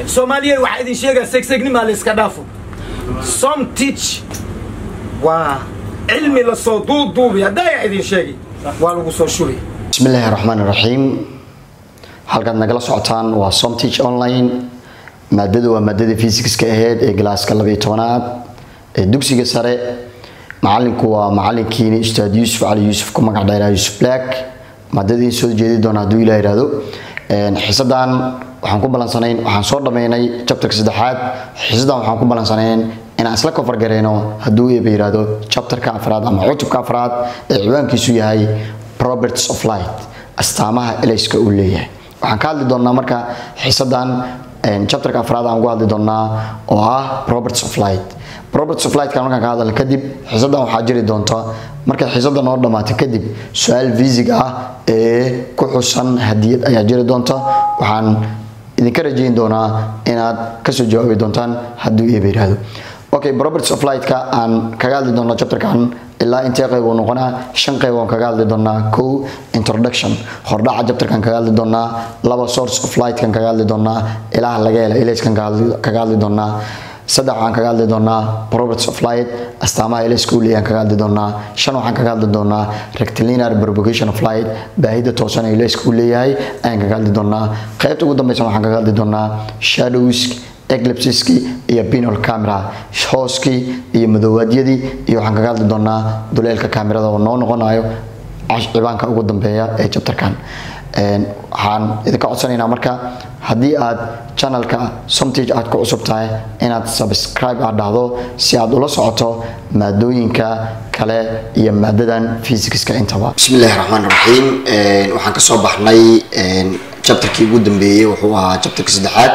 soomaaliya waxaa idin sheegaa segsegnima layska dhaafo som teach waa cilmi lasoo duuduubi haddaaya idin sheegi waa lagu soo shubay bismi illaahi raxmaan raxiim halkaad nagala socotaan waa somteach online maadadu waa maadadii fisikska aheyd ee galaaska labayo tobanaad ee dugsiga sare macalinku waa macalinkiini ustaad yuusuf cali yuusuf ku magac dheeraa yuusuf black maadadiin soo jeedi doona hadduu ilah ihahdo xiisadan waxaan ku balansanayn waxaan soo dhammaynay chapterka saddexaad xiisadan waxaan ku balansanayn inaan isla kofargareyno hadduu eeba yihahdo chapterka afraad ama cutubka afraad ee ciwaankiisu yahay properties of light astaamaha elayska uu leeyahay waxaan ka hadli doonaa marka xiisadan chapterka afraad aan ugu hadli doonaa oo ah properties of light properties of light-ka markaan ka hadalno kadib xiisadan waxaa jiri doonta markay xiisada noo dhammaatay kadib su-aal fiisig ah ee ku xusan hadiyad ayaa jiri doonta waxaan idinka rajayn doonaa inaad kasoo jawaabi doontaan hadduu eeba yihahdo okay properties of light-ka aan kaga hadli doono chapterkan ilaa intee qayb uu noqonaa shan qayb aan kaga hadli doonaa kow introduction hordhaca chapterkan kaga hadli doonaa laba source of light-kan kaga hadli doonaa ilaha laga hela ilayskan kaga hadli doonaa saddex waxaan kaga hadli doonaa properties of light astaamaha ilayska uu leeyahan kaga hadli doonaa shan waxaan kaga hadli doonaa rectilinear propagation of light baahida toosan ee ilayska uu leeyahay ayaan kaga hadli doonaa qaybta ugu dambeysan waxaan kaga hadli doonaa shadows eclipseski iyo pinol camera hooskii iyo madowaadyadii iyo waxaan kaga hadli doonaa duleelka kaamirada oo noo noqonayo cibaanka ugu dambeeya ee chapterkan waxaan idinka codsanaynaa marka haddii aad channelka somtage aad ku cusub tahay inaad subscribe aad dhahdo si aad ula socoto maadooyinka kale iyo maadadan physicska intaba bismillahi raxmaan raxiim waxaan kasoo baxnay chapterkii ugu dambeeyey wuxuu ahaa chapterka saddexaad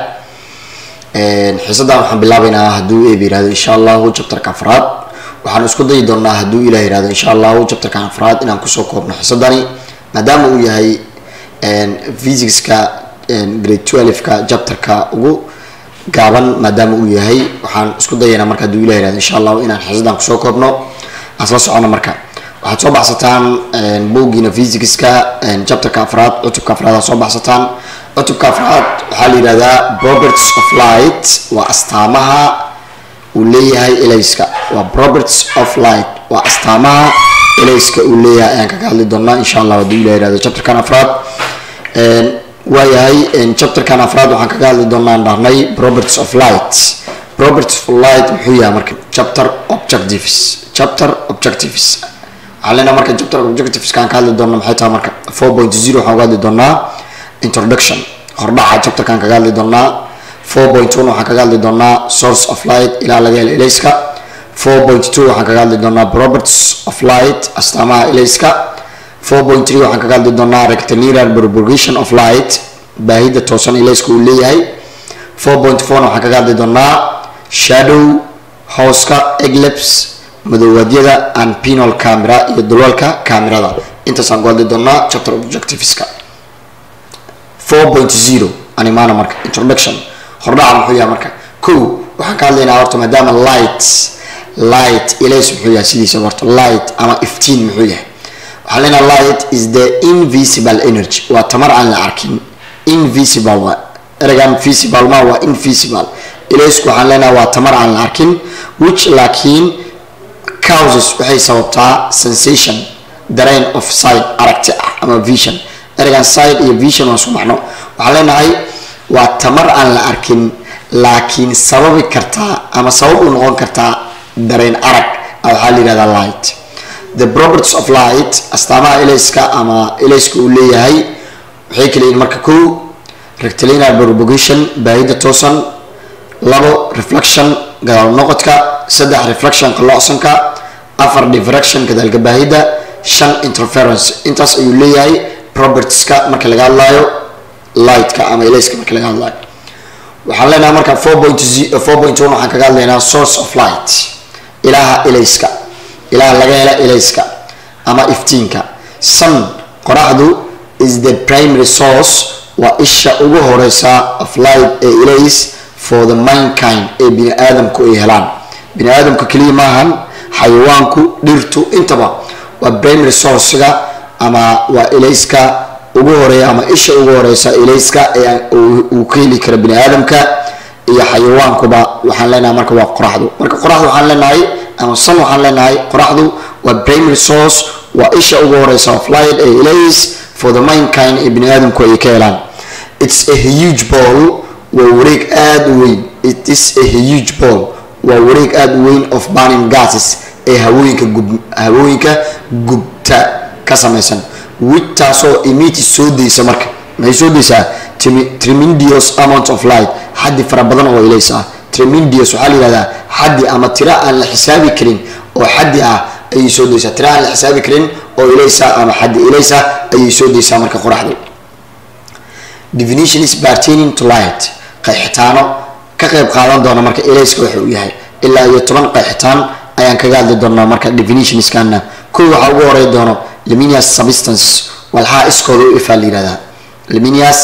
xiisadan waxaan bilaabaynaa hadduu eeb yihahdo insha allahu chapterka afraad waxaan isku dayi doonaa hadduu ilah yihahdo insha allahu chapterka afraad inaan kusoo koobno xiisadani maadaama uu yahay physicska grade twelve-ka chapterka ugu gaaban maadaama uu yahay waxaan isku dayaynaa marka hadduu ilah yihahdo insha allahu inaan xiisadan kusoo koobno aan isla socono marka waxaad soo baxsataan bowgiina physicska chapterka afraad cutubka afraad aad soo baxsataan cutubka afraad waxaa la yihahdaa properties of light waa astaamaha uu leeyahay elayska waa properties of light waa astaamaha elayska uu leeyahay ayaan kaga hadli doonaa insha allah hadduu ilah yihahdo chapterkan afraad waayahay chapterkan afraad waxaan kaga hadli doonaa dhahnay properties of light properties of light muxuu yahay marka chapter objectives chapter objectives waxaan leenahay marka chapter objectives kaan ka hadli doona maxay tahay marka four point zero waxaan uga hadli doonaa introduction hordhaca chapterkan kaga hadli doonaa four point one waxaan kaga hadli doonaa source of light ilaa laga helo elayska four point two waxaan kaga hadli doonaa properties of light astaamaha elayska four point three waxaan kaga hadli doonaa rectilinear propagation of light baahida toosan elayska uu leeyahay four point four waxaan kaga hadli doonaa shadow hooska eclipse madowaadyada and pinol camera iyo dulwalka camerada intaasaan ku hadli doonaa chapter objectiveska four point zero animana marka introduction hordhaca muxuu yahay marka kow waxaan ka hadlaynaa horta maadaama light light ilays muxuu yahay sidiisa horta light ama iftiin muxuu yahay waxaan leenaha light is the invisible energy waa tamar aan la arkin invisible waa ereygan visible ma waa invisible ilaysku waxaan leenaha waa tamar aan la arkin which laakiin causes waxay sababtaa sensation dareen of sight aragti ah ama vision ereygan side iyo vision waa isku macno waxaan leenahay waa tamar aan la arkin laakiin sababi kartaa ama sabab u noqon kartaa dareen arag waxaa la yihahdaa light the properties of light astaamaha elayska ama elayska uu leeyahay waxay kala yihiin marka kow rectilinear propagation baahida toosan labo reflection gadaal noqodka saddex reflection qalloocsanka afar diffraction gadaalka baahida shan interference intaas ayuu leeyahay propertieska marka laga hadlaayo lightka ama elayska marka laga hadlaayo waxaan leenahay marka four point four point one waxaan kaga hadlaynaa source of light ilaha elayska ilaha laga hela elayska ama iftiinka sun qoraxdu is the primary source waa isha ugu horeysa of light ee elays for the mankind ee bini aadamku ay helaan bini aadamka keliya maahan xayawaanku dhirtu intaba waa primary sourcega ama waa elayska ugu horeeya ama isha ugu horeysa elayska ee uu ka heli karo bini aadamka iyo xayawaankuba waxaan leenahay marka waa qoraxdu marka qoraxdu waxaan leenahay ama sun waxaan leenahay qoraxdu waa primary source waa isha ugu horeysa of light ee ilays for the mankind ee bini aadamku ay ka helaan it's a huge ball waa wareeg aada u weyn it is a huge ball waa wareeg aada u weyn of burning gases ee hawooyinka gub hawooyinka gubta ka samaysan which taasoo emiti soo daysa marka maxay soo daysaa tremendous amount of light xaddi fara badan oo ilays ah tremendous waxaa la yihahdaa xaddi ama tira aan la xisaabi karin oo xaddi ah ayay soo daysaa tira aan la xisaabi karin oo ilaysa ama xaddi ilaysa ayay soo daysaa marka qoraxdu definition is pertaining to light qeexitaano ka qeyb qaadan doona marka ilayska waxa uu yahay ilaa iyo toban qeexitaan ayaan kaga hadli doonaa marka definitionskana kow waxaa ugu horey doono luminous substance walxaa iskooda u ifaa la yihahdaa luminous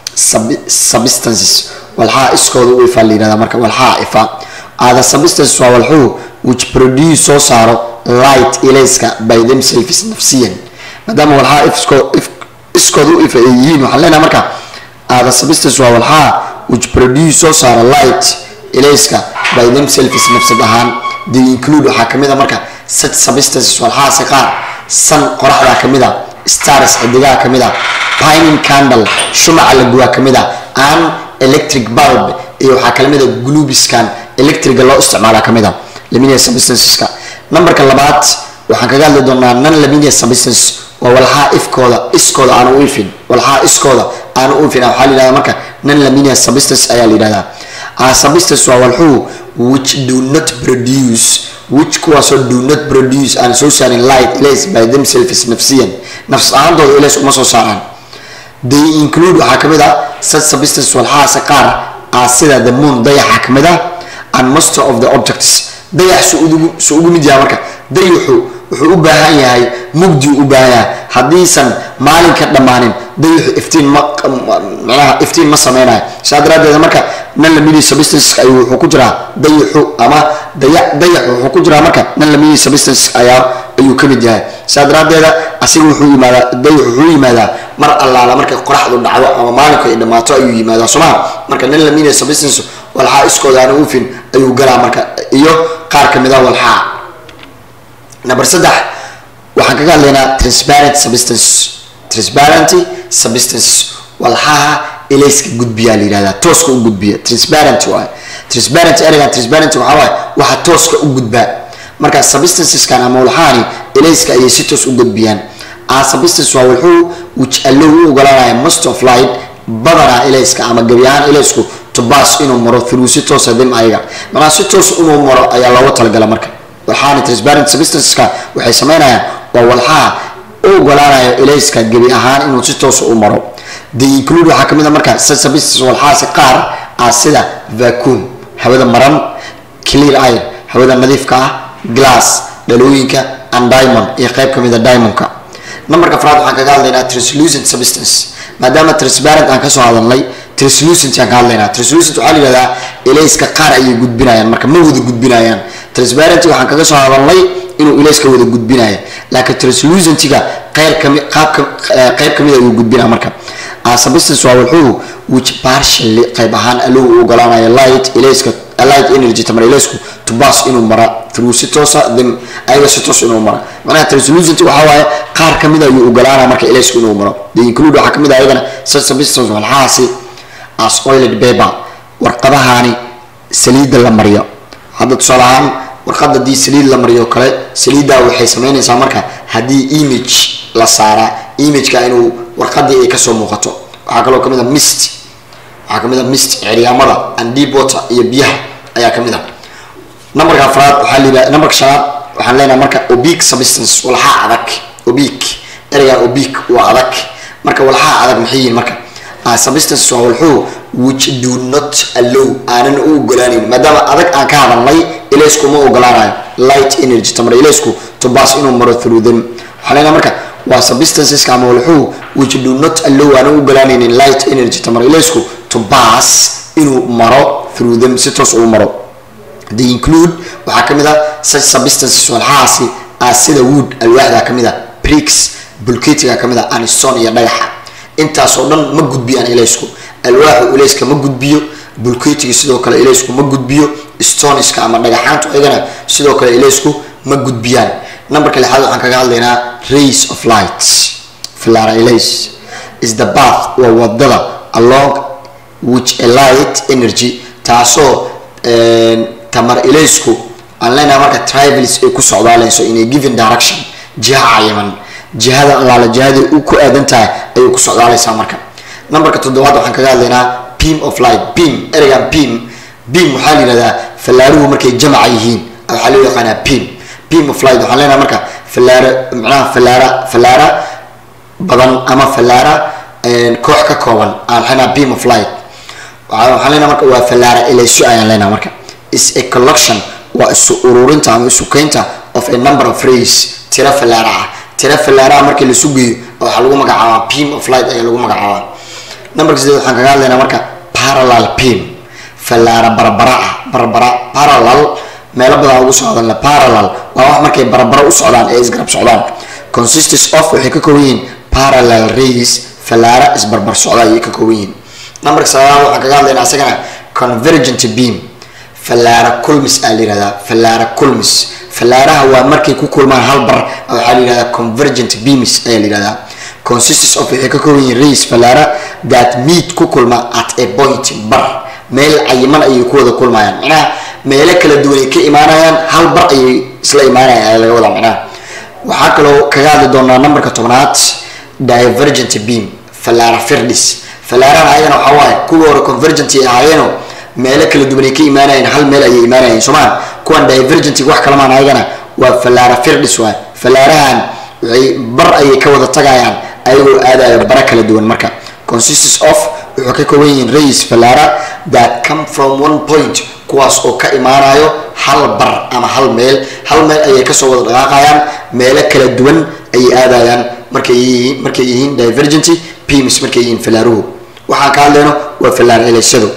substances walxaa iskooda u ifaa la yihahdaa marka walxaa ifa ada substances waa walxuu which produce soo saaro light ilayska by themselves nafsiyan maadaama walxaa ifsko iskooda u ifa ay yihiin waxaan leenahay marka ada substances waa walxaa which produce soo saaro light ilayska by themselves nafsad ahaan they include waxaa kamid a marka such substances walxaasi qaar san qoraxdaa kamid a stars xidigaha kamid a pining candle shumaca la guwaa kamid a an electric bulb iyo waxaa kalamid a glubiskan electriga loo isticmaala kamid a luminous substanceska numberka labaad waxaan kaga hadli doonaa non luminous substance waa walxaa ifkooda iskooda aan u ifin walxaa iskooda aan u ifin waxaa la yihahda marka non luminous substance ayaa la yihahdaa substance waa walxuu which do not produce which kuwaasoo do not produce aan soo saarin light ilays by themselves nafsiyan nafs ahaantooda ilays uma soo saaraan they include waxaa kamid a such substance walxaasi qaar ah sida the moon dayaxa kamid a and most of the objects dayax su ugu mid yahay marka dayaxu wuxuu u baahan yahay mugdi u baahan yahay haddiisan maalinka dhammaanin dayaxu iftiin ma manaha iftiin ma sameynayo saa daraadeed marka nan lamidi substance ayuu wuxuu ku jiraa dayaxu ama daya dayaxu wuxuu ku jiraa marka nan lamidi substance ayaa ayuu kamid yahay saa daraadeeda asiga wuxuu yimaadaa dayaxu wuxuu yimaadaa mar allaala markay qoraxdu dhacdo ama maalinku ay dhammaato ayuu yimaadaa somaa marka nan lamidi substance walxaa iskooda aan ufin ayuu galaa marka iyo qaar kamid a walxaa number saddex waxaan kaga hadlaynaa transparent substance transparenty substance walxaha ilayska gudbiyaa la yihahdaa tooska u gudbiya transparent waay transparent ereygan transparent waxaa waaye waxa tooska u gudbaa marka substanceskan ama walxahani ilayska ayay si toos u gudbiyaan a substance waa walxuu which allow u ogolaanaya most of light badanaa ilayska ama gebi ahaan ilaysku to pass inuu maro through si toosa dim ayaga manaa si toos inuu maro ayaa looga talagala marka walxahani transparent substanceska waxay sameynayaan waa walxaha u ogolaanayo ilayska gebi ahaan inuu si toosa u maro the include waxaa kamid a marka substances walxaasi qaar ah sida vacuum hawada maran clear air hawada nadiifka ah glass dhalooyinka and diamond iyo qayb kamid a diamondka numberka afraad waxaan kaga hadlaynaa translucent substance maadaama transparent aan kasoo hadalnay translucent aan ka hadlaynaa translucent waxaa la yihahdaa ilayska qaar ayay gudbinayaan marka ma wada gudbinayaan transparent waxaan kaga soo hadalnay inuu ilayska wada gudbinaya laakiin translucentiga qeyr kami qaabka qeyb kamid ayuu gudbinaya marka substance waa wuxuu which partially qayb ahaan allow u ogolaanaya light ilayska light energy tamar ilaysku to pass inuu mara through si toosa them ayaga si toos inuu mara macnaha translucent waxaa waaye qaar kamid ayuu ogolaanaya marka ilaysku inuu maro the include waxaa kamid ah ayagana such substance walxahaasi as oiled paper warqadahaani saliidda la mariyo hadda tusaale ahaan warqad haddii saliid la mariyo kale saliiddaa waxay sameynaysaa marka haddii image la saaraa imageka inuu warqadii ay kasoo muuqato waxaa kaloo kamid a mist waxaa kamid a mist ciryaamada and deep water iyo biyaha ayaa kamid a numberka afraad waxaa la numberka shanaad waxaan leenahay marka obic substance walxaa adag obic ereyga obic waa adag marka walxaa adag maxay yihiin marka substance waa walxuu which do not allow aanan u ogolaanayn maadaama adag aan ka hadalnay ilaysku ma ogolaanayo light energy tamar ilaysku to pass inuu maro through them waxaa leenahay marka waa substanceska ama walxuu which do not allow aanan u ogolaanaynin light energy tamar ilaysku to pass inuu maro through them si toos uu maro they include waxaa kamid a such substances walxahaasi ah sida wood alwaaxda kamid a bricks bulketiga kamid a anstone iyo dhagaxa intaasoo dhan ma gudbiyaan ilaysku alwaaxu ilayska ma gudbiyo bulketiga sidoo kale ilaysku ma gudbiyo stoniska ama dhagaxaantu ayagana sidoo kale ilaysku ma gudbiyaan numberka lixaad waxaan kaga hadlaynaa rays of light filara ilays is the bath waa wadada along which a light energy taasoo tamar ilaysku aan leenahay marka trivals ay ku socdaaleyso in a given direction jiha cayiman jihada allaala jihadii u ku aadan tahay ayay ku socdaaleysaa marka numberka toddobaad waxaan kaga hadlaynaa beam of light beam ereygan beam beam waxaa la yihahdaa fallaaruhu markay jamaca yihiin waxaa loo yaqaanaa beam beam of light waxaan leenahay marka fallaara macnaha fallaara fallaara badan ama fallaara koox ka kooban aan leenaha beam of light waxaan leenahay marka waa fallaara ilayso ayaan leenahay marka is a collection waa isu ururinta ama isu keynta of a number of rays tira fallaara ah tira fallaaraha markii lasu geeyo waxaa lagu magacaabaa beam of light ayaa lagu magacaabaa numberka sideed waxaan kaga hadlaynaa marka parallel beam fallaara barbara ah barbara parallel meelo badan ugu socdaan la parallel waa wax markay barbaro u socdaan ee isgarab socdaan consistence of waxay ka kooban yihiin parallel rays fallaara isbarbar socda ayay ka kooban yihiin numberka sagaalaad waxaan kaga hadlaynaa isagana convergent beam fallaara kulmis aa la yihahdaa fallaara kulmis fallaaraha waa markay ku kulmaan hal bar waxaa la yihahdaa convergent beams ayaa la yihahdaa consistence of waxay ka kooban yihiin rays fallaara that meet ku kulma at a point bar meel cayiman ayay ku wada kulmayaan macnaha meelo kala duwan ay ka imaanayaan hal bar ayay isla imaanayaan ayaa laga wadaa macnaha waxaa kaloo kaga hadli doonaa numberka tobnaad divergent beam fallaara firdis fallaarahan ayagana waxaa waaye kuwa hore convergent ay ahaayeeno meelo kala duwan ay ka imaanayeen hal meel ayay imaanayeen soomaa kuwan divergent wax kalamaan ayagana waa fallaara firdis waay fallaarahan waxay bar ayay ka wada tagayaan ayagoo aadayo bara kala duwan marka consistence of wuxuu ka kooban yihiin rays fallaara that come from one point kuwaas oo ka imaanayo hal bar ama hal meel hal meel ayay kasoo wada dhaqaaqayaan meelo kala duwan ayay aadayaan markay yihiin markay yihiin divergent beams markay yihiin fallaaruhu waxaan ka hadlayno waa fallaar ilaysadu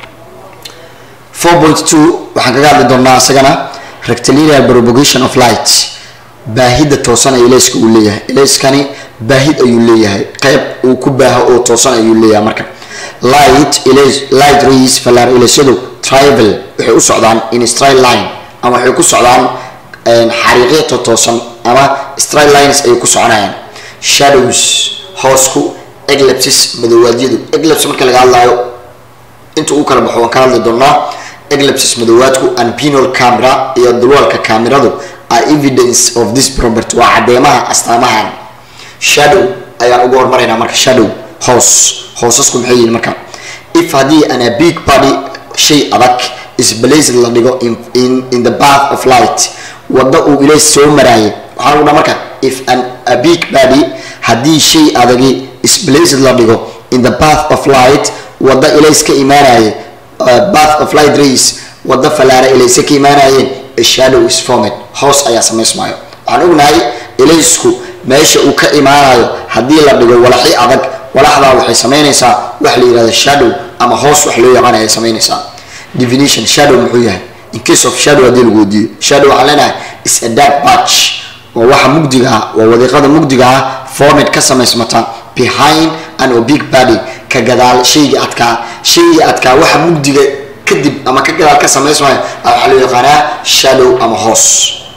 four point two waxaan kaga hadli doonaa isagana rectilinear propagation of light baahida toosan ee ilayska uu leeyahay ilayskani baahid ayuu leeyahay qeyb uu ku baaho oo toosan ayuu leeyahay marka light light rays fallaar ilaysyadu trival waxay u socdaan in straight line ama waxay ku socdaan xariiqyata toosan ama straight lines ayay ku soconayaan shadows hoosku eclipses madowaadyadu eclipse marka laga hadlayo inta uu kala baxo waan ka hadli doonaa eclipses madoowaadku and pinol camera iyo dulwalka cameradu are evidence of this property waa cadeemaha astaamahan shadow ayaan ugu hormaraynaa marka shadow hoos hoosasku maxay yihiin marka if haddii an a big body shay adag isblazed la dhigo in, in, in the bath of light wadda uu ilays soo maraayay waxaa lagu dhaa marka if an a big body haddii shay adagi isblazed la dhigo in the bath of light wadda ilays ka imaanayay uh, bath of light rays wadda fallaara ilayse ka imaanayeen a shadow is formed hoos ayaa samaysmaayo waxaan ognahay ilaysku meesha uu ka imaanayo haddii la dhigo walaxi adag walaxdaa waxay samaynaysaa wax la yihahdo shadow ama hoos wax loo yaqaan ayay samaynaysaa definition shadow muxuu yahay in case of shadow haddii lagu weydiiyo shadow waxaan leenahay is a dark patch waa waxa mugdiga ah waa wadiiqada mugdiga ah formed ka samaysmata behind an a big body ka gadaal shaygii adkaa shaygii adkaa waxa mugdiga kadib ama ka gadaal ka samaysmaya waxaa loo yaqaanaa shadow ama hoos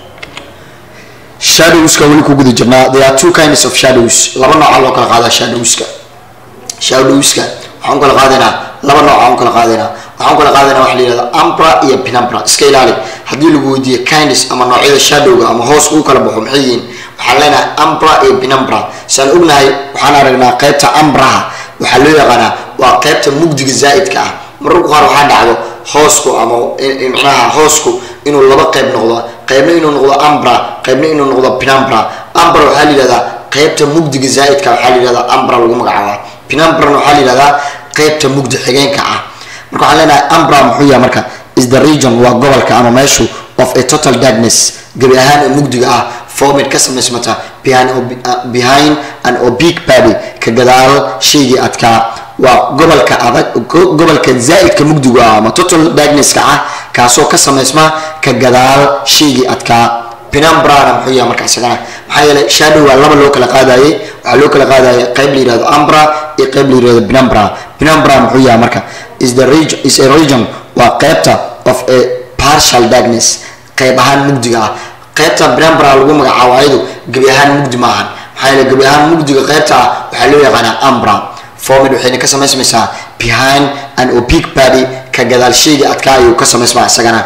shadowska weli ku guda jirnaa there are two kinds of shadows laba nooca loo kala qaadaa shadowska shadowska waxaan kala qaadaynaa laba nooc aan kala qaadaynaa waxaan kala qaadaynaa waxa la yihahda ambra iyo penumbra iska ilaali haddii lagu weydiiyo kinds ama noocyada shadowga ama hoos uu kala baxo maxay yihiin waxaan leenahay ambra iyo penumbra saan ognahay waxaan aragnaa qeybta ambraha waxaa loo yaqaanaa waa qeybta mugdiga zaa'idka ah mararku qaar waxaa dhacdo hoosku ama macnaha hoosku inuu laba qeyb noqdo qeybna inuu noqdo ambra qeybna inuu noqdo penumbra ambra waxaa la yihahdaa qeybta mugdiga zaa'idka waxaa la yihahdaa ambra lagu magacaabaa penumbrana waxaa la yihahdaa qeybta mugdi xigeenka ah marka waxaan leenahay ambra muxuu yahay marka is the region waa gobolka ama meeshu of a total darkness gebi ahaan ee mugdiga ah formid ka samaysmata behind, behind an oblique body ka gadaal shaygii adkaa waa gobolka adag gobolka zaa'idka mugdigu ah ama total darknesska ah kaasoo ka samaysma ka gadaal shaygii adkaa penumbrana muxuu yahay marka isagana maxaa yeelay shadow waa laba loo kala qaadayay waxaa loo kala qaadaya qayb la yihahdo ambra iyo qayb la yihahdo penumbra penumbra muxuu yahay marka is the region is a region waa qaybta of a partial darkness qayb ahaan mugdiga ah qaybta penumbra lagu magacaabo ayadu gebi ahaan mugdi maahan maxaa yeelay gebi ahaan mugdiga qaybta ah waxaa loo yaqaanaa ambra formid waxayna ka samaysmaysaa behind an opaque body ka gadaal shayga adkaa ayuu ka samaysmaa isagana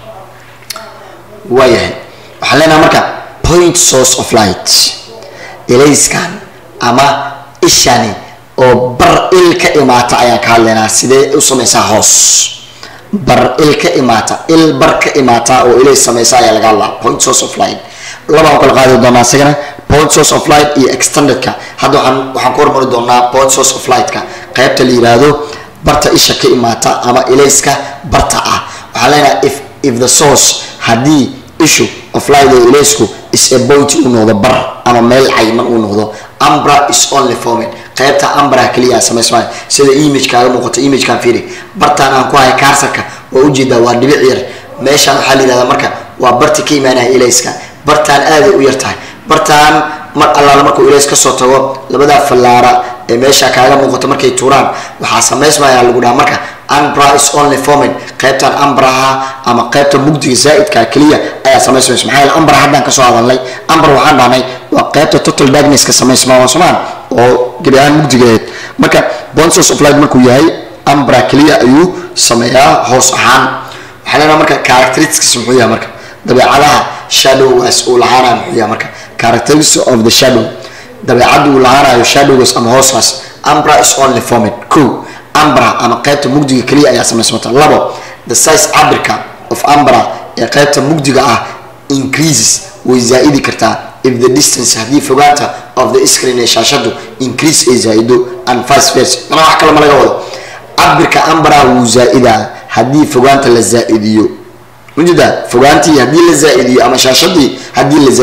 waayahay waxaan leenaha marka point source of light ilayskan ama ishani oo bar il ka imaata ayaan ka hadlaynaa sidee u samaysaa hoos bar il ka imaata il bar ka imaata oo ilays samaysa ayaa laga hadlaa point source of light labaan kala qaadi doonaa isagana point source of light iyo extendedka hadda waxaan waxaan ku hormari doonaa point source of lightka qaybta la yiraahdo barta isha ka imaata ama ilayska barta ah waxaan leenahay if if the source haddii issue of light oo ilaysku is a point uu noqdo bar ama meel cayman uu noqdo ambra is only forming qaybta ambra kaliya samaysmay sida image kaaga muuqato image kan fiiri bartaan aan ku hay kaarsanka waa ujeedaa waa dhibic yar meeshaan waxaa la yihahdaa marka waa barti ka imaanaya ilayska bartaan aaday u yar tahay bartaan mar allaala markuu ilays kasoo tago labadaa fallaara ee meesha kaaga muuqato markay tuuraan waxaa samaysmaya lagu dhaha marka ambra is only forming qaybtan ambraha ama qaybta mugdiga zaaidka keliya ayaa samaysmaysa maxaa yeele ambra haddaan kasoo hadalnay ambra waxaan dhahnay waa qaybta total darknesska samaysmaa waa somaan oo gebi ahaan mugdigeed marka bonsos of light markuu yahay ambra keliya ayuu sameeyaa hoos ahaan waxaa leenaha marka characteristics muxuu yahay marka dabeecadaha shadowgaas uu lahaanayo muxuu yahay marka characteristics of the shadow dabeecadda uu lahaanayo shadowgaas ama hooskaas ambra is only forming ko ambra ama qaybta mugdiga keliya ayaa samaysmata labo the size cabirka of ambra ee qaybta mugdiga ah increases way zaa-idi kartaa if the distance haddii fogaanta of the screen ee shaashadu increase ay zaa-ido and vice versa mana wax kale ma laga wado cabirka ambra wuu zaa-idaa haddii fogaanta la zaa-idiyo mujida fogaantii haddii la zaa-idiyo ama shaashadii haddii la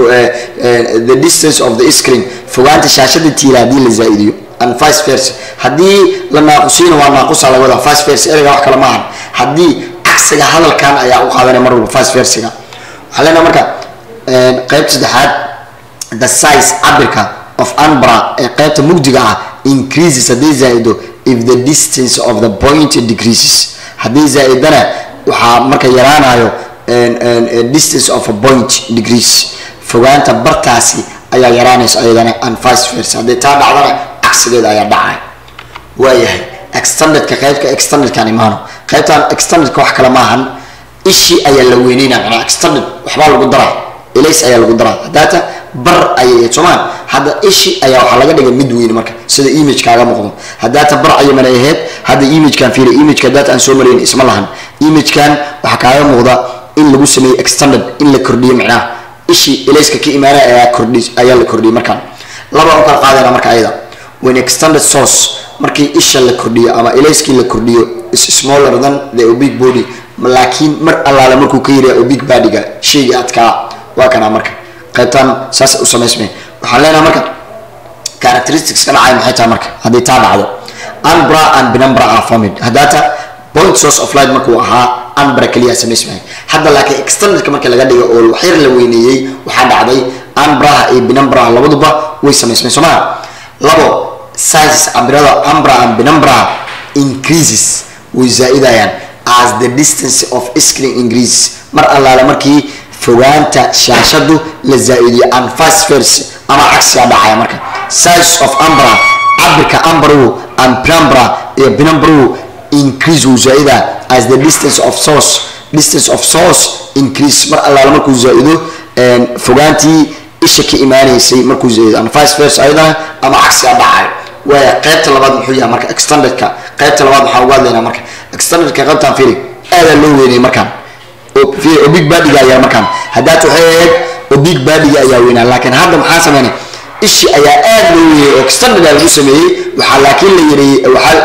the distance of the screen fogaanta shaashada tiila haddii la zaa-idiyo and vice versa haddii la naaqusiina waa naaqusa laga wadaa vice versa ereyga wax kale maahan haddii cagsiga hadalkan ayaa u qaadanaya mar walba vice versiga waxaa leenaha marka qeyb saddexaad the size cabirka of ambra ee qaybta mugdiga ah increases haddii zaa-ido if the distance of the point decreases haddii zaa-idana waxaa marka yaraanayo distance of a point degrees fogaanta bartaasi ayaa yaraanaysa ayadana and vice versa haddii taa dhacdana cagsigeeda ayaa dhacay waayahay extendedka qaybka extendedkan imaano qaybtan extendedka wax kale maahan ishii ayaa la weyneyna macnaa extended waxbaa lagu daraa ilays ayaa lagu daraa hadaata bar ayay soomaan hadda ishi ayaa waxaa laga dhigay mid weyn marka sida image kaaga muuqdo hadaata bar ayaman ay ahayd hadda imagekan fiiri imageka hadaata aan soo marayn isma lahan imagekan waxaa kaaga muuqda in lagu sameeyey extended in la kordhiyo macnaha ishii ilayska ka imaanaya ayaa kordhi ayaa la kordhiyey markaan laba u kala qaadayna marka ayada when extended source markii isha la kordhiyo ama ilayskii la kordhiyo is smaller than the oblique body laakiin mar allaale markuu ka yiriya oblique bodyga shayga adkaa waa kana marka qaybtan saas u samaysmay waxaan leenahay marka characteristics ka dhacay maxay tahay marka haddii taa dhacdo ambra and penumbra are formed haddaata point source of light markuu ahaa ambra keliya samaysmay hadda laakiin extendedka marka laga dhigo oo waxyar la weyneeyey waxaa dhacday ambraha iyo penumbraha labaduba way samaysmay soo maa labo sizes ambirada ambra and penumbra increases way zaa-idayaan as the distance of screen increases mar allaale markii fogaanta shaashadu la zaa-idiyo and vice versa ama cagsiga dhacaya marka size of ambra cabirka ambru and penumbra iyo penumbru increase wuu zaa-ida as the distance of source distance of source increase mar allaale markuu zaa-ido fogaantii isha ka imaanaysay markuu zaa-ido and vice versa ayadana ama cagsiga dhacayo waaya qaybta labaad muxuu yahay marka extendedka qaybta labaad waxaan uga hadlaynaa marka extendedka qaybtaan fiiri aadaa loo weynay markaan oo big badiga ayaa markaan haddaad waxay ahayd oo big badiga ayaa weynaa laakiin hadda maxaa sameynay ishi ayaa aad loo weeyey oo extended lagu sameeyey waxaa laakiin la yiri waxaa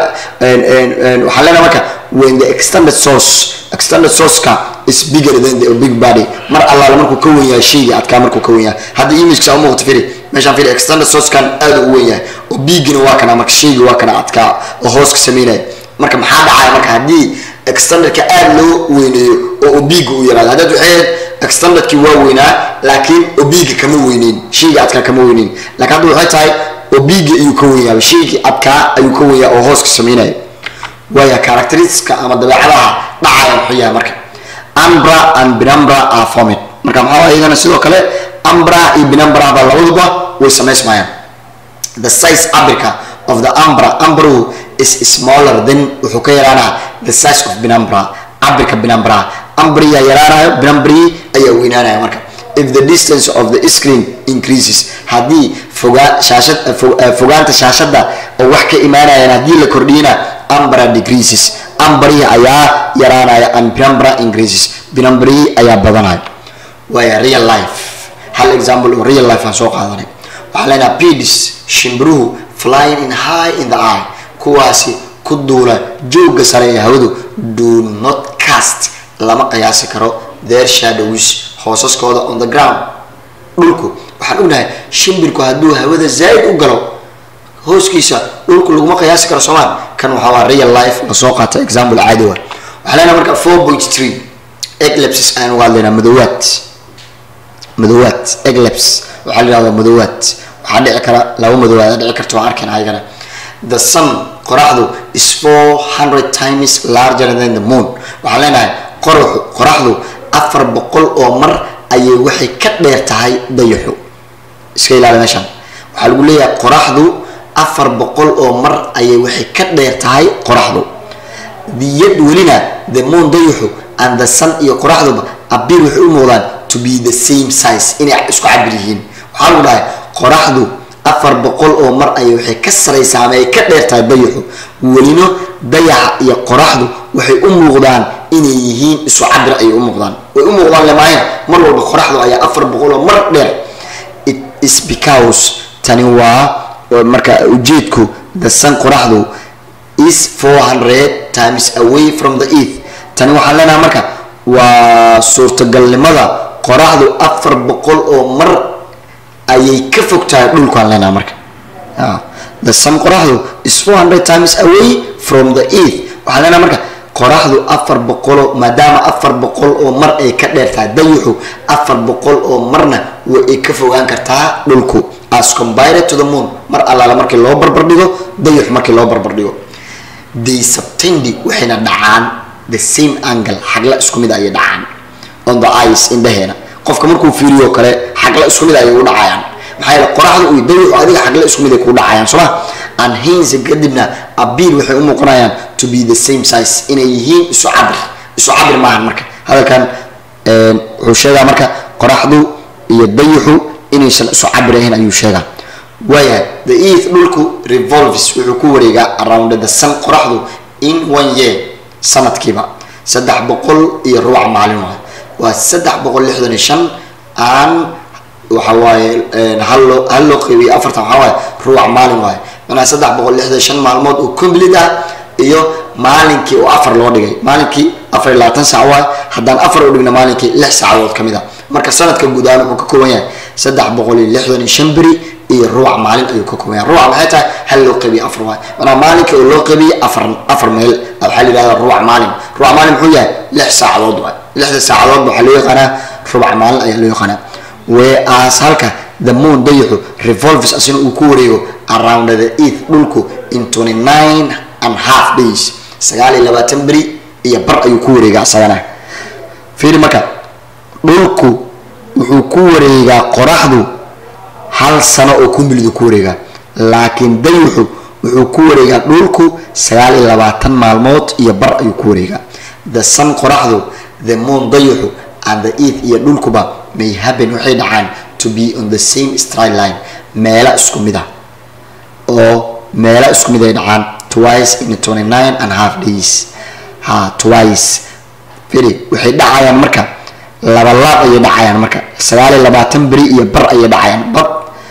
waxaa leenahay marka when the extended source extended sourceka is bigger than the big body mar allaale markuu ka wen yahay shayga adkaa markuu ka wen yahay hadda imagesa u muuqata firi meeshaan firi extended sourcekan aad u wen yahay oo bigina waa kana marka shayga waa kana adkaa oo hoos ka sameynaya marka maxaa dhacaya marka haddii extendedka aad loo weyneeyo oo uu biiga u yaraado haddaad waxay extendedkii waa weynaa laakiin obiga kama weyneyn shayga adkaa kama weyneyn laakiin hadda waxay tahay obiga ayuu ka wenyaa shaygii adkaa ayuu ka wenyaa oo hooska sameynaya waaya characteristiska ama dabeecadaha dhacaya muxuu yahay marka ambra and binambra are formed marka maxaa iyagana sidoo kale ambra iyo binambra ba labaduba way samaysmayaan the size abirka of the ambra ambru is smaller than wuxuu ka yaraanaa the size of binambra cabirka binambra ambriyaa yaraanayo binambri ayaa weynaanaya marka if the distance of the screen increases haddii fogaa shaashad fogaanta shaashada oo wax ka imaanayaan haddii la kordhiyana ambra decreases ambri ayaa yaraanaya and binambra increases binambri ayaa badanaya waaya real life hal example oo real life aan soo qaadanay waxaa leenaha pidis shimbiruhu flying in high in the eye kuwaasi ku duula jooga sare ee hawadu do not cast lama qiyaasi karo their shadows hoosaskooda on the ground dhulku waxaan ognahay shimbirku hadduu hawada zaaid u galo hooskiisa dhulku laguma qiyaasi karo soomaan kan waxaa waa real life lasoo qaata example caadi wa waxaa leenahay marka four point three eclipses ayaan uga hadlaynaa madoowaad madoowaad eclips waxaa la yihahdaa madoowaad waxaa dhici kara laba madoowaad dhici karta waan arkayna ayagana the sun qoraxdu is four hundred times larger than the moon waxaan leenahay qoraxu qoraxdu afar boqol oo mar ayay waxay ka dheer tahay dayaxu iska ilaali meeshaan waxaa lagu leeyahay qoraxdu afar boqol oo mar ayay waxay ka dheer tahay qoraxdu diyad welina the moon dayaxu and the sun iyo qoraxduba abir waxay u muuqdaan to be the same size inay isku cabir yihiin waxaa lagu dhahay qoraxdu afar boqol oo mar ayay waxay ka saraysaa ama ay ka dheer tahay dayaxu welino dayaxa iyo qoraxdu waxay u muuqdaan inay yihiin isu cabir ayay u muuqdaan way u muuqdaan lemaayeen mar walba qoraxdu ayaa afar boqol oo mar dheer it is because tani waa marka ujeedku the sun qoraxdu is four hundred times away from the earth tani waxaan leenahay marka waa suurtagalnimada qoraxdu afar boqol oo mar ayay ka fog tahay dhulkaan leenahay marka the sun qoraxdu is four hundred times away from the earth waxaan leenahay marka qoraxdu afar boqoloo maadaama afar boqol oo mar ay ka dheer tahay dayaxu afar boqol oo marna way ay ka fogaan kartaa dhulku as combined to the moon mar allaala markii loo barbardhigo dayaxu markii loo barbardhigo they subtendi waxayna dhacaan the same angle xagla isku mid ayay dhacaan on the ice indhaheena qofka markuu fiiriyo kale xagla isku mid ayay u dhacayaan maxaa yeele qoraxda iyo dayaxu adiga xagla isku mid ay kuu dhacayaan sooma and hence kadibna abiil waxay u muuqanayaan to be the same size inay yihiin isu cabir isu cabir maahan marka hadalkan wuxuu sheegaa marka qoraxdu iyo dayaxu inaysan isu cabir ahayn ayuu sheegaa waayahay the earth dhulku revolves wuxuu ku wareegaa around the sun qoraxdu in one year sanadkiiba saddex boqol iyo rubac maalin waay waa saddex boqol lixdan iyo shan aan waxa waaye hal loo hal loo qeybiyo afartan waxaa waaye rubac maalin waaye manaa saddex boqol lixdan shan maalmood oo complete ah iyo maalinkii oo afar loo dhigay maalinkii afar iyo labaatan saac waay haddaan afar u dhigna maalinkii lix saacadood ka mid a marka sanadka guud ahaan wuxuu ka kooban yahay saddex boqol iyo lixdan iyo shan beri iyo rubac maalin ayuu ka kooban yahay rubac maxay tahay hal loo qeybiyo afar waay manaa maalinkii oo loo qeybiyo afar afar meel waxaa la yidhahdaa rubac maalin rubac maalin muxuu yahay lix saacadood waay lixda saacadood waxaa loo yaqaanaa rubac maalin ayaa loo yaqaanaa whereas halka the moon dayaxu revolves asina uu ku wareego around the earth dhulku in twenty nine and half days sagaal iyo labaatan beri iyo bar ayuu ku wareegaa isagana fiiri marka dhulku wuxuu ku wareegaa qoraxdu hal sano oo kumbilidu ku wareegaa laakiin dayaxu wuxuu ku wareegaa dhulku sagaal iyo labaatan maalmood iyo bar ayuu ku wareegaa the sun qoraxdu the moon dayaxu and the earth iyo dhulkuba may happen waxay dhacaan to be on the same straight line meela isku mid ah oo meela isku mid ay dhacaan twice in twenty nine and half days ha twice firi waxay dhacayaan marka laba laab ayay dhacayaan marka sagaal iyo labaatan beri iyo bar ayay dhacayaan but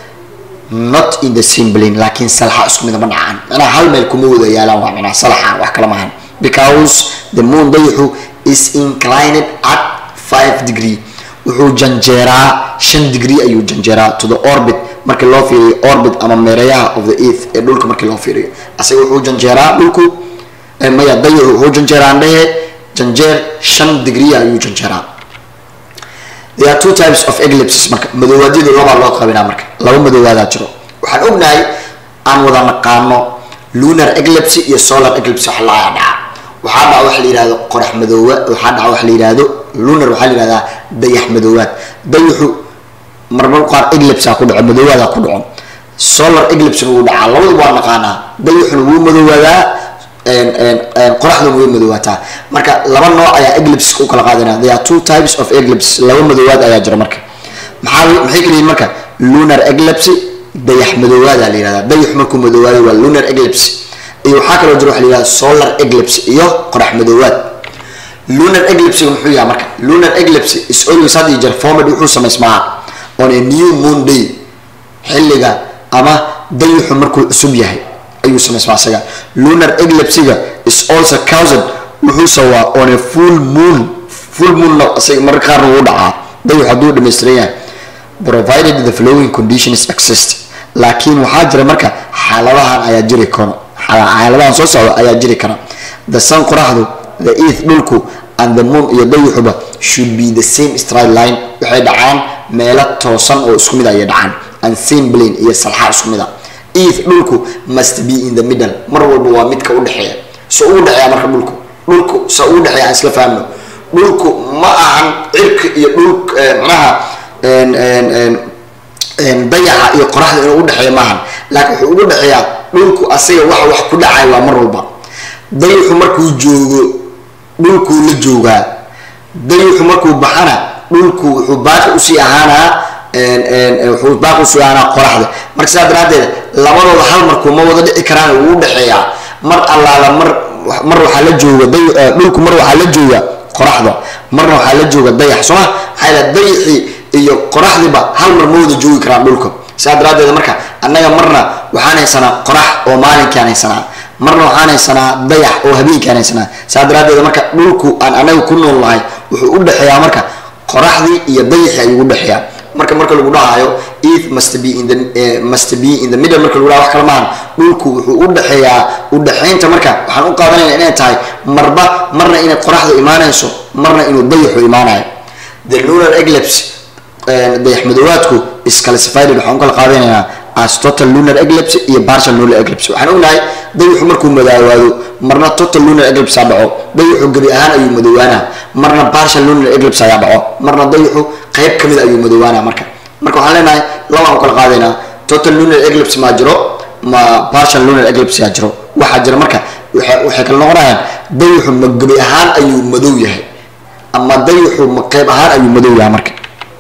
not in the same plane laakiin salaxa isku mid ma dhacaan macnaha hal meel kuma wada yaalaan waa macnaha salaxa wax kala maahan because the moon dayaxu is inclined at five degree wuxuu janjeeraa shan degree ayuu janjeeraa to the orbit markii loo fiiriyo orbit ama meerayaha of the earth ee dhulka markii loo fiiriyo asaga wuxuu janjeeraa dhulku maya dayaxu wuxuu janjeeraa andhehe janjeer shan degree ayuu janjeeraa there are two types of eclipses marka madoowaadiyadu labaa loo qabinaa marka laba madoowaada jiro waxaan ognahay aan wada naqaano lunar eclipse iyo solar eclipse wax laa dhaca waxaa dhaca waxa la yihahdo qorax madoowa waxaa dhaca waxa la yihahdo lunar waxaa la yihahdaa dayax madoowaad dayaxu marmar qaar eclipse ku dhaco madoowaada ku dhaco solar eclipsena wuu dhacaa labaduba waa naqaanaa dayaxuna wuu madoowaadaa qoraxduna way madoowaataa marka laba nooc ayaa eclipse u kala qaadana there are two types of eclipse laba madoowaad ayaa jira marka maxaa maxay kala yihiin marka lunar eclipse dayax madoowaada la yihahdaa dayax markuu madoowaado waa lunar eclipse iyo waxaa kaloo jira waxa la yihahda solar eclipse iyo qorax madoowaad lunar eclipse muxuu yahay marka lunar eclipse is always had iyo jeer formed wuxuu samaysmaa on a new moon day xilliga ama dayaxu markuu cusub yahay ayuu samaysmaa isaga lunar eclipsiga is also caused wuxuu sawaa on a full moon full moon isaga mararka qaarna wuu dhacaa dayaxu hadduu dhammaystiran yahay provided the following conditions exist laakiin waxaa jira marka xaaladahan ayaa jiri karo xaaladahan soo socda ayaa jiri kara the sun qoraxdu the earth dhulku and the moon iyo dayaxuba should be the same straight line waxay dhacaan meelo toosan oo isku mid ayay dhacaan and same plane iyo salxa isku mid a earth dhulku must be in the middle mar walba waa midka u dhexeeya so ugu dhexeeya marka dhulku dhulku sa ugu dhexeeya aan isla fahmno dhulku ma ahan cirka iyo dhulk macnaha dayaxa iyo qoraxda inuu udhexeeya maahan laakiin wuxuu ugu dhexeeyaa dhulku asaga wax wax ku dhacay waa mar walba dayaxu markuu joogo dhulkuu la joogaa dayaxu markuu baxana dhulku wuxuu baaqi usii ahaanaa wuxuu baaqi usii ahaanaa qoraxda marka sidaa daraadeed labadooda hal markuu ma wada dhici karaan wuu udhexeeyaa mar allaala mar mar waxaa la jooga dhulku mar waxaa la jooga qoraxda marna waxaa la jooga dayax sooma maxaa yidhaha dayaxii iyo qoraxdiba hal mar ma wada joogi karaan dhulka sidaa daraadeed marka annaga marna waxaan haysanaa qorax oo maalinkaan haysanaa marna waxaan haysanaa dayax oo habeenkaan haysanaa sidaa daraadeed marka dhulku aan anaga ku nool nahay wuxuu u dhexeeyaa marka qoraxdii iyo dayaxii ayuu u dhexeeyaa marka marka lagu dhahayo earth must be in the uh, must be in the middle marka lagu dhahayo wax kale maahan dhulku wuxuu u dhexeeyaa u dhexaynta marka waxaan u qaadanayna inay tahay marba marna inay qoraxdu imaanayso marna inuu dayaxu imaanayo the lunar eclipse dayax madoowaadku is classified waxaan u kala qaadanaynaa as total lunar eclipse iyo partial lunar eclipse waxaan ognahay dayaxu markuu madoowaado marna total lunar eclipse aa dhaco dayaxu gebi ahaan ayuu madoowaanaa marna partial lunar eclipse ayaa dhaco marna dayaxu qayb kamid ayuu madoowaanaa marka marka waxaan leenahay labaan u kala qaadaynaa total lunar eclipse maa jiro ma partial lunar eclipse yaa jiro waxaa jira marka waxay kala noqonayaan dayaxu ma gebi ahaan ayuu madow yahay ama dayaxu ma qayb ahaan ayuu madow yahay marka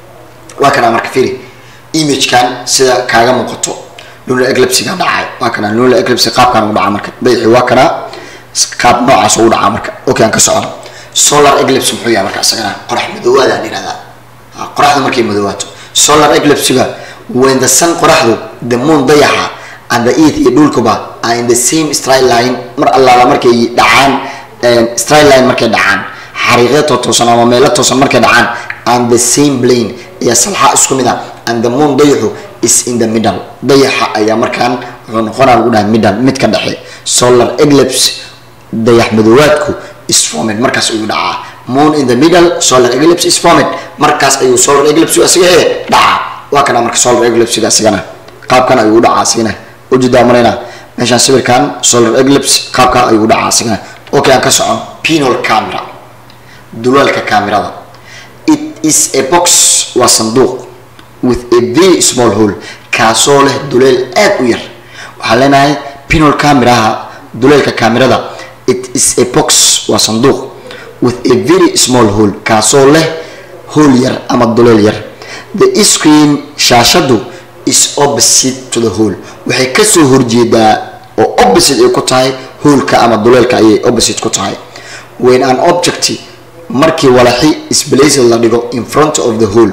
waa kana marka firi imagekan sida kaaga muuqato lunar eclipsiga dhacay waa kana lunar eclipse qaabkan ugu dhaca marka dayaxi waa kana qaab noocaas ugu dhaca marka okay aan ka socono solar eclipse muxuu yahay marka isagana qorax madoowaada aan yihahdaa qoraxdu markay madoowaato solar eclipsiga when the sun qoraxdu the moon dayaxa and the earth iyo dhulkuba are in the same straight line mar allaala markay dhacaan straight line markay dhacaan xariiqyo toosan ama meelo toosan markay dhacaan and the same plane iyo salxa isku mid ah and the moon dayaxu is in the middle dayaxa ayaa markaan wuxuu noqonaa lagu dhahay middle mid ka dhexe solar eclipse dayax madoowaadku is formed markaas ayuu dhacaa moon in the middle solar eclipse is formed markaas ayuu solar eclipse asiga ee dhacaa waa kana marka solar eclipsega asigana qaabkan ayuu dhacaa asigana ujeedaa marayna meeshaan sawirkan solar eclipse qaabkan ayuu dhacaa asigana okay aan ka socon pinol camera dulaalka kaamirada it is a box waa sanduuq with a very small hole kaasoo leh duleel aad u yar waxaan leenahay pinol cameraha duleelka kaamirada it is a box waa sanduuq with a very small hole kaasoo leh hole yar ama duleel yar the screen shaashadu is opposite to the hole waxay kasoo horjeedaa oo opposite ay ku tahay hoolka ama duleelka ayay opposite ku tahay when an object markii walaxi sblaced la dhigo in front of the hole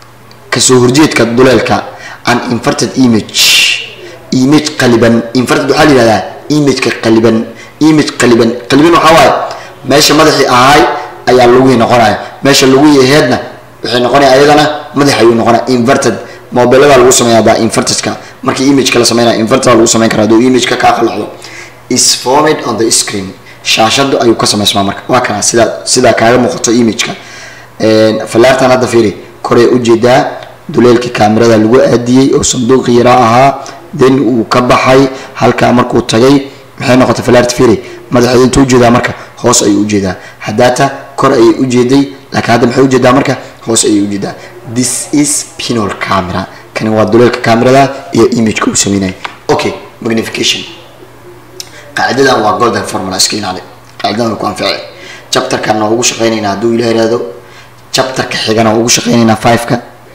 kasoo horjeedka duleelka an inverted image image qaliban inverted waxaa la yihahdaa imageka qaliban image qaliban qaliban waxaa waaye meesha madaxii ahaay ayaa lagui noqonaya meesha lagui aheedna waxay noqonaya ayadana madax ayuu noqonaya inverted mobilada lagu sameeya baa invertedka markii imageka la sameynaya inverted lagu sameyn kara haduu imageka kaa qalacdo is formed on the screen shaashadu ayuu ka samaysmaa marka waa kana sidaa sidaa kaaga muuqato imageka falaartan hadda fiiri koray ujeedaa duleelkii kaamirada lagu aadiyey oo sanduuqi yaraa ahaa then uu ka baxay halkaa markuu tagay maxay noqotay falaart firi madaxeeda intuu ujeedaa marka hoos ayuu ujeedaa hadaata kor ayay ujeeday laakiin hadda maxay ujeedaa marka hoos ayay ujeedaa this is pinol camera kani waa duleelka kaamirada iyo imageka uu sameynaya okay magnification qaacidadan waa golden formula iska ilaali qaacidadan way ku anficay chapterkan waa ugu shaqeynaynaa hadduu ilaah ihahdo chapterka xigana waa ugu shaqeynaynaa fiveka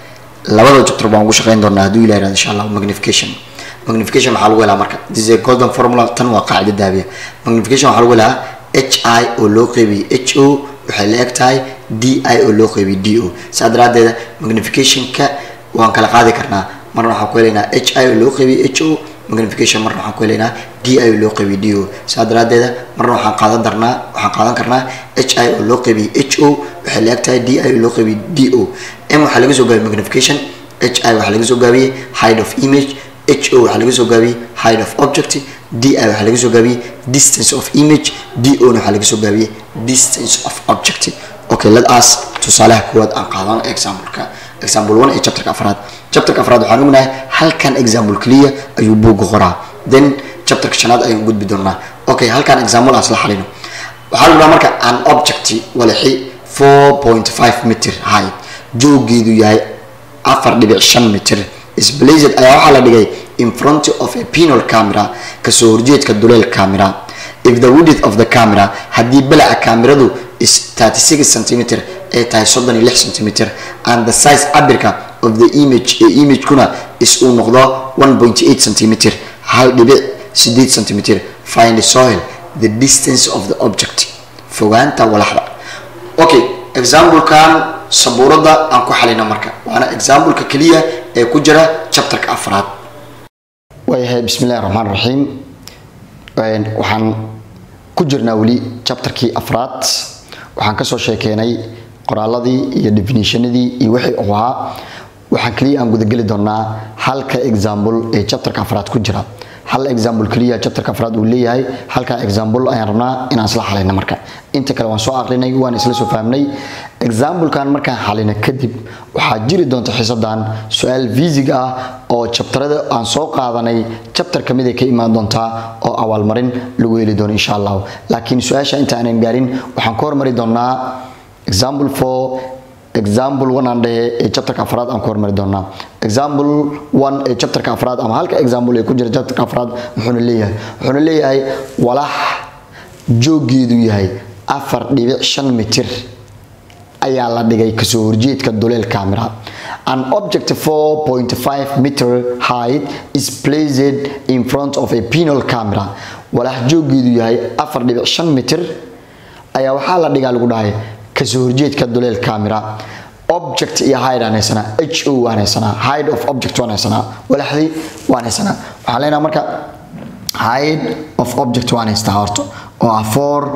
labada chapter baan ugu shaqeyn doonaa hadduu ilah ihahdo insha allah magnification magnification waxaa lagu helaa marka this is a golden formula tan waa qaacida daabiya magnification waxaa lagu helaa h i oo loo qeybiyey h o waxay la eg tahay d i oo loo qeybiyey d o saa daraadeeda magnificationka waan kala qaadi karnaa marna waxaan ku helaynaa h i oo loo qeybiyey h o magnification marna waxaan ku helaynaa d i oo loo qeybiyey d o saa daraadeeda marna waxaan qaadan darnaa waxaan qaadan karnaa h i oo loo qeybiyey h o waxay la eg tahay d i oo loo qeybiyey d o m waxaa laga soo gaabiyey magnification h i waxaa laga soo gaabiyey height of image h o waxaa laga soo gaabiyey height of object d i waxaa laga soo gaabiyey distance of image d o na waxaa laga soo gaabiyey distance of object okay let us tusaalaha koowaad aan qaadan exampleka example one ee chapterka afraad chapterka afraad waxaan ognahay halkan example keliya ayuu buugga qoraa then chapterka shanaad ayaan gudbi doonaa okay halkan example aan isla xalino waxaa lagu dhaha marka an object walixi four point five meter height joogeedu yahay afar dhibic shan mitir sblazed ayaa waxaa la dhigay in front of a pinol camera kasoo horjeedka duleel camera if the width of the camera haddii balaca kaamiradu is 36 centimeter ay tahay soddon iyo lix centimeter and the size cabirka of the image ee imagekuna is uu noqdo 1.8 centimeter hal dhibic sideed centimeter find the soil the distance of the object fogaanta walaxda okay examplekan sabuurada aan ku xalina marka waana exampleka keliya ee ku jira chapterka afraad waayahay bismi illahi raxmaan raxiim waxaan ku jirnaa weli chapterkii afraad waxaan kasoo sheekeenay qoraaladii iyo definitionadii iyo wixii uu ahaa waxaan keliya aan gudageli doonaa halka example ee chapterka afraad ku jira hal example keliya chapterka afraad uu leeyahay halka example ayaan rabnaa inaan isla xalina marka inta kale waan soo aqrinay waan isla soo fahmnay examplekan markaan xalina kadib waxaa jiri doonta xisadan su-aal fiisig ah oo chapterada aan soo qaadanay chapter kamid ay ka imaan doontaa oo abaalmarin lagu heli doono insha allah laakiin su-aasha inta aanan gaarin waxaan ka hormari doonaa example for example one aan dhehe ee chapterka afraad aan ku hormari doonaa example one ee chapterka afraad ama halka example ee ku jira chapterka afraad muxuuna leeyahay wuxuuna leeyahay walax joogeedu yahay afar dhibic shan mitir ayaa la dhigay kasoo horjeedka duleel camera an object 4.5 meter height is placed in front of a pinol camera walax joogeedu yahay afar dhibic shan mitir ayaa waxaa la dhigaa lagu dhahay kasoo horjeedka duleel camera object iyo hide aan haysanaa h o waan haysanaa hide of object waan haysanaa walaxdii waan haysanaa waxaan leenaha marka hide of object waan haystaa horta oo ah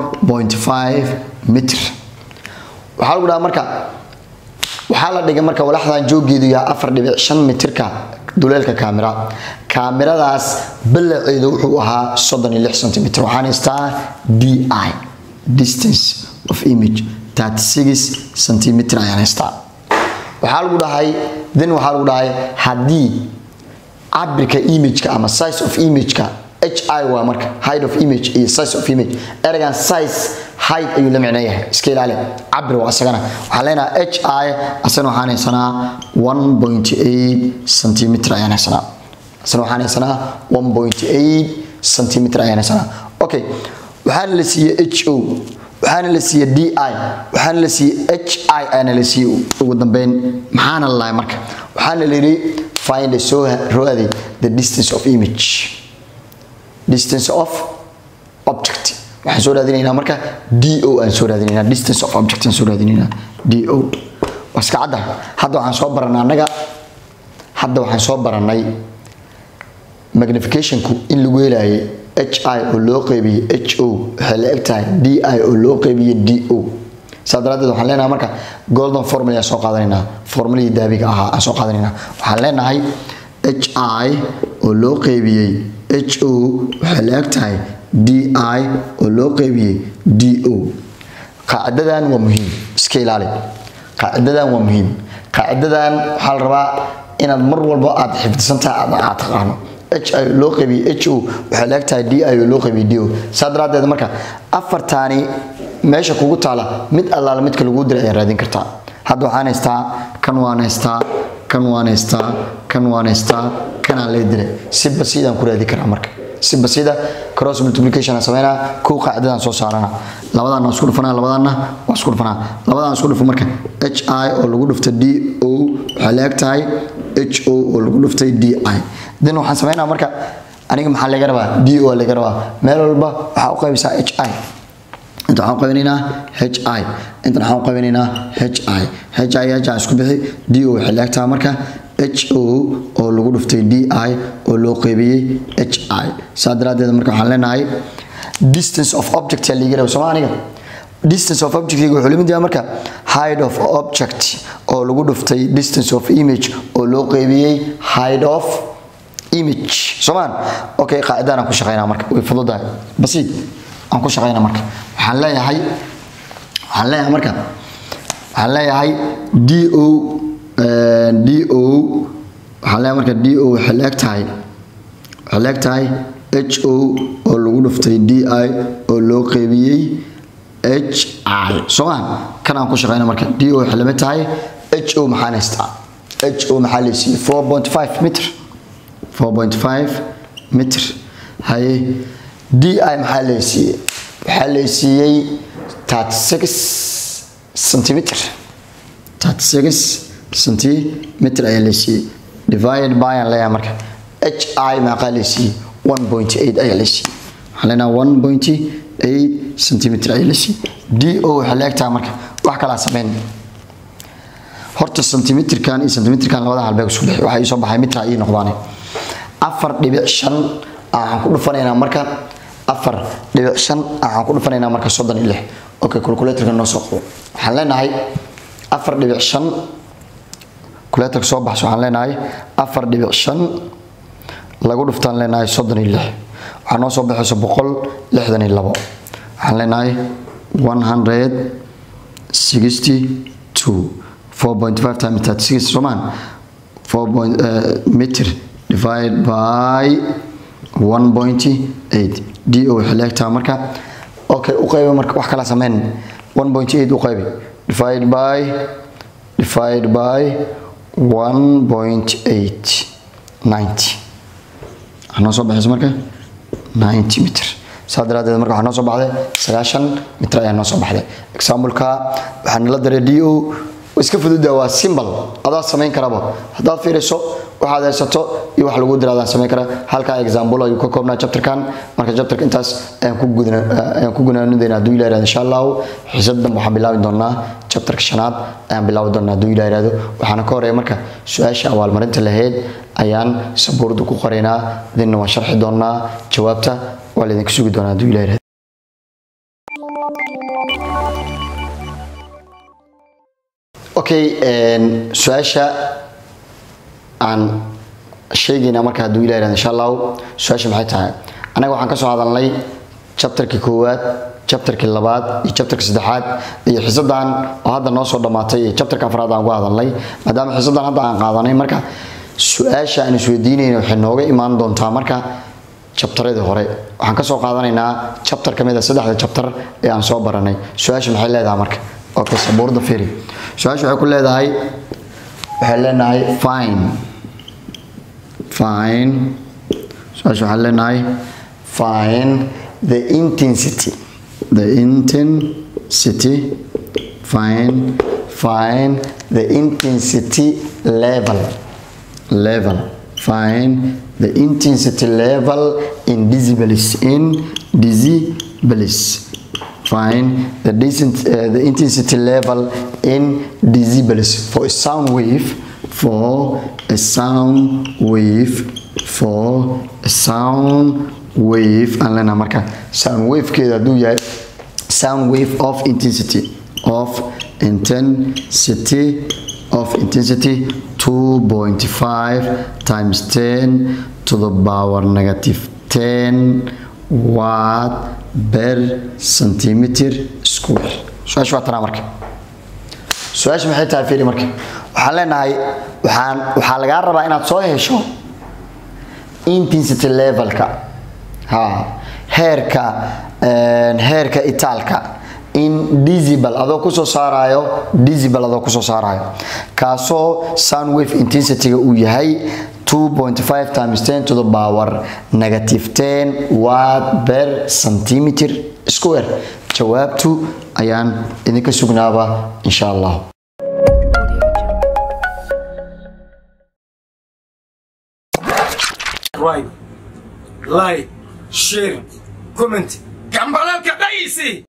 4.5 meter waxaa lagu dhaha marka waxaa la dhigay marka walaxdan joogeedu yahay afar dhibic shan mitirka duleelka kaamira kaamiradaas ballaceedu wuxuu ahaa soddon iyo lix centimeter waxaan haystaa d i distance of image 36 centimeter ayaan haystaa waxaa lagu dhahay then waxaa lagu dhahay haddii cabirka imageka ama size of imageka h i waa marka height of image iyo size of image ereygan size height ayuu la micno yahay iska ilaali cabir waa isagana waxaan leenahay h i asana waxaan haysanaa 1.8 centimeter ayaan haysanaa asana waxaan haysanaa 1.8 centimeter ayaan haysanaa okay waxaana la siiyey h o waxaana la siiyey d i waxaana la siiyey h i aana la siiyey ugu dambeyn maxaana la lahay marka waxaana la yidhi find a soo roade the distance of image distance of object waxaan soo raadinaynaa marka d o aan soo raadinaynaa distance of object aan soo raadinaynaa d o waa iska cadda hadda waxaan soo baranay annaga hadda waxaan soo baranay magnificationku in lagu helaayay h i oo loo qeybiyey h o waxay la eg tahay d i oo loo qeybiyey d o saa daraaddeed waxaan leenahay marka golden formula aan soo qaadanaynaa formuladii daabiga ahaa aan soo qaadanaynaa waxaan leenahay h i oo loo qeybiyey h o waxay la eg tahay d i oo loo qeybiyey d o qaacidadan waa muhiim iska ilaali qaacidadan waa muhiim qaacidadan waxaa la rabaa inaad mar walba aad xifdisantahay aad aad taqaano h i loo qabiye h o waxay leegtahay d i loo qabiye d o saa daraaddeed marka afartaani meesha kugu taala mid allaala midka lagu diray ayaa raadin kartaa hadda waxaan haystaa kan waan haystaa kan waan haystaa kan waan haystaa kanaan lee dilay si basiidaan ku raadi karaa marka si basiida cross multiplication aan sameynaa kow qaacidadaan soo saarana labadaan waan isku dhufanaa labadaanna waan isku dhufanaa labadaan isku dhufo marka h i oo lagu dhuftay d o waxay leeg tahay h o oo lagu dhuftay d i then waxaan sameynaa marka aniga maxaa laga rabaa d o laga rabaa meel walba waxaa u qaybisaa h i inta waxaan qaybinaynaa h i intan waxaan qaybinaynaa h i h i h i isku bixi d o waxay leegtahay marka h o oo lagu dhuftay d i oo loo qaybiyey h i saa daraaddeed marka waxaan leenahay distance of object yaa liiga raba sooma aniga distance of object wuxuu lamid yahay marka height of object oo lagu dhuftay distance of image oo loo qaybiyey height of image soomaan okay qaacidaan aan ku shaqeynaa marka way fududahay basiid aan ku shaqeynaa marka waxaan leeyahay waxaan leeyahay marka waxaan leeyahay d o d o waxaan leeyahay marka d o waxay leeg tahay waxay leeg tahay h o oo lagu dhuftay d i oo loo qaybiyey h i soomaan kan aan ku shaqeyna marka d o waxay lamid tahay h o maxaan haystaa h o maxaa laysiiyey four point five mitr four point five mitr haye d i maxaa laysiiyey waxaa laysiiyey thirty six centimeter thirty six centimeter ayaa laysiiyey divide by aan leeyahay marka h i maxaa laysiiyey one point eight ayaa laysiiyey waxaan leenahay one point eight centimeter ayaa laysiiyey d o waxay leegtahay marka wax kalaa sameyn horta centimeterkan iyo centimeterkan labada halbeeg isku bixi waxaa ii soo baxay mitra ii noqdaane afar dhibic shan waxaan ku dhufanaynaa marka afar dhibic shan waxaan ku dhufanaynaa marka soddon iyo lix okay calculatorka noo soo qabo waxaan leenahay afar dhibic shan calculatorka soo baxso waxaan leenahay afar dhibic shan lagu dhuftaan leenahay soddon iyo lix waxaa noo soo baxayso boqol lixdan iyo labo waxaan leenahay one hundred sixty two four point five times thirty six soomaan four point meter divide by one point eight d o waxay leegtahay marka okay u qayba marka wax kala sameyn one point eight u qaybi divide by divide by one point eight ninety waxaa noo soo baxaysa marka ninety meter saa daraadeed marka waxaa noo soo baxday sagaashan mitir ayaa noo soo baxday exampleka waxaa nala daray d o iska fududa waa simbal adaa samayn karaba haddaad fiiriso waxaad haysato iyo wax lagu dira adaan samayn kara halkaa example ayuu ka koobnaa chapterkan marka chapterka intaas ayaan ku gudna ayaan ku gunaanudayna hadduu ilaa yirahdo insha allahu xiisad dambe waxaan bilaabi doonaa chapterka shanaad ayaan bilaabi doonaa hadduu ilaa yirahdo waxaana ka horeeya marka su-aasha abaalmarinta lahayd ayaan sabuurda ku qoraynaa idinna waan sharxi doonaa jawaabta waa laydinka sugi doonaa hadduu ilaa yirahdo okay su-aasha aan sheegayna marka hadduu ilah yirahdo insha allahu su-aasha maxay tahay anaga waxaan kasoo hadalnay chapterkii koowaad chapterkii labaad iyo chapterkii saddexaad iyo xisadan oo hadda noo soo dhammaatay iyo chapterka afraad aan uga hadalnay maadaama xisadan hadda aan qaadanay marka su-aasha aan isweydiinayna waxay nooga imaan doontaa marka jabtaradii hore waxaan kasoo qaadanaynaa chapter ka mid a saddexda chapter ee aan soo baranay su-aasha maxay leedahay marka okay sabuurda firi su-aasha waxay ku leedahay waxay leenahay fine fine su-aasha waxaan leenahay fine the intensity the intensity fine fine the intensity level level fine the intensity level in decibels in decibels find the, decent, uh, the intensity level in decibels for a sound wave for a sound wave for a sound wave aan leenaha marka sound wavekeeda hadduu yahay sound wave of intensity of intensity of intensity 2.5 times 10 to the power negative 10 watt per centimeter square su-aasha waa tanaa marka su-aasha maxay tahay fiiri marka waxaan leenahay waxaan waxaa lagaa rabaa inaad soo hesho intensity levelka ha heerka een, heerka itaalka in decibel adoo kusoo saarayo decibel adoo kusoo saarayo kaasoo sound wave intensityga uu yahay 2.5 times 10 to the power negative 10 watt per centimeter square jawaabtu ayaan idinka sugnaaba insha allah right like share comment gambalalka dhayisi